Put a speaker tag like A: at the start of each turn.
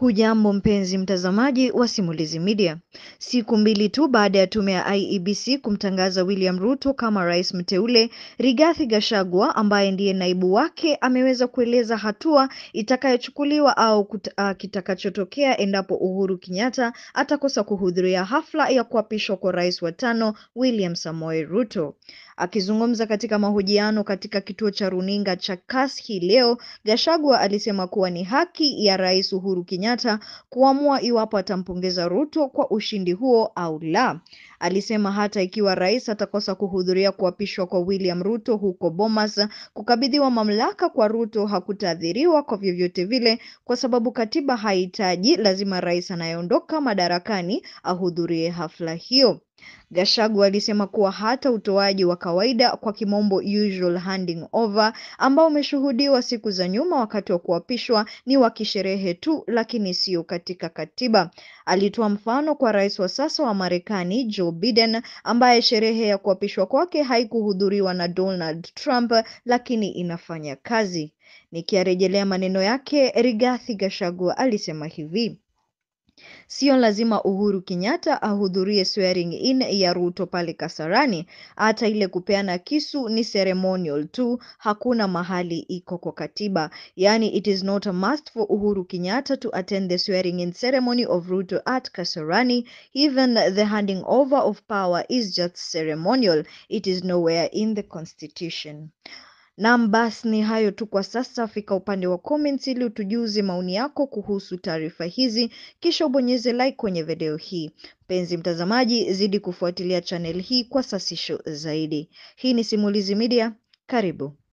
A: Hujambo mpenzi mtazamaji wa Simulizi Media. Siku mbili tu baada ya tume ya IEBC kumtangaza William Ruto kama rais mteule, Rigathi Gachagua ambaye ndiye naibu wake ameweza kueleza hatua itakayochukuliwa au uh, kitakachotokea endapo Uhuru Kenyatta atakosa kuhudhuria hafla ya kuapishwa kwa rais wa tano William Samoei Ruto. Akizungumza katika mahojiano katika kituo cha runinga cha Kass hii leo, Gachagua alisema kuwa ni haki ya Rais Uhuru Kenyatta kuamua iwapo atampongeza Ruto kwa ushindi huo au la. Alisema hata ikiwa rais atakosa kuhudhuria kuapishwa kwa William Ruto huko Bomas, kukabidhiwa mamlaka kwa Ruto hakutaathiriwa kwa vyovyote vile, kwa sababu katiba haihitaji lazima rais anayeondoka madarakani ahudhurie hafla hiyo. Gachagua alisema kuwa hata utoaji wa kawaida kwa kimombo usual handing over ambao umeshuhudiwa siku za nyuma wakati wa kuapishwa ni wa kisherehe tu, lakini sio katika katiba. Alitoa mfano kwa rais wa sasa wa Marekani Joe Biden ambaye sherehe ya kuapishwa kwake haikuhudhuriwa na Donald Trump, lakini inafanya kazi. Nikiarejelea maneno yake, Rigathi Gachagua alisema hivi: Sio lazima Uhuru Kenyatta ahudhurie swearing in ya Ruto pale Kasarani. Hata ile kupeana kisu ni ceremonial tu, hakuna mahali iko kwa katiba. Yani, it is not a must for Uhuru Kenyatta to attend the swearing in ceremony of Ruto at Kasarani. Even the handing over of power is just ceremonial. It is nowhere in the constitution. Naam, basi ni hayo tu kwa sasa. Fika upande wa comments ili utujuze maoni yako kuhusu taarifa hizi, kisha ubonyeze like kwenye video hii. Mpenzi mtazamaji, zidi kufuatilia channel hii kwa sasisho zaidi. Hii ni Simulizi Media, karibu.